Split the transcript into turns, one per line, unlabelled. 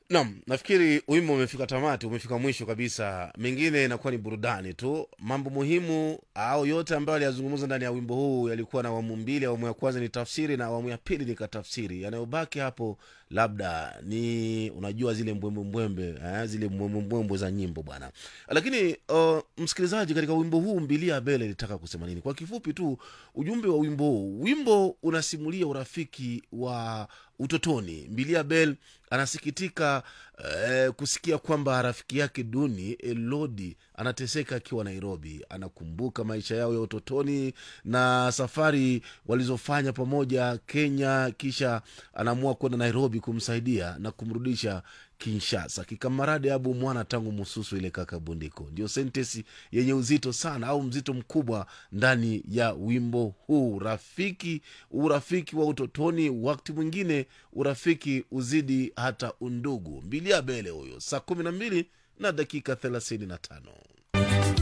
Naam, nafikiri wimbo umefika tamati, umefika mwisho kabisa. Mengine inakuwa ni burudani tu. Mambo muhimu au yote ambayo aliyazungumza ndani ya wimbo huu yalikuwa na awamu mbili. Awamu ya kwanza ni tafsiri na awamu ya pili ni katafsiri. Yanayobaki hapo labda ni unajua zile mbwembwembwembe eh, zile mbwembwembwembwe za nyimbo bwana. Lakini uh, msikilizaji, katika wimbo huu Mbilia Bel alitaka kusema nini? Kwa kifupi tu, ujumbe wa wimbo huu, wimbo unasimulia urafiki wa utotoni. Mbilia Bel anasikitika eh, kusikia kwamba rafiki yake duni Elodi anateseka akiwa Nairobi. Anakumbuka maisha yao ya utotoni na safari walizofanya pamoja Kenya, kisha anaamua kwenda Nairobi kumsaidia na kumrudisha Kinshasa. Kikamarade abu mwana tangu mususu ile kaka bundiko, ndio sentesi yenye uzito sana au mzito mkubwa ndani ya wimbo huu. Rafiki, urafiki wa utotoni, wakati mwingine urafiki uzidi hata undugu. Mbilia Bele huyo, saa kumi na mbili na dakika thelathini na tano.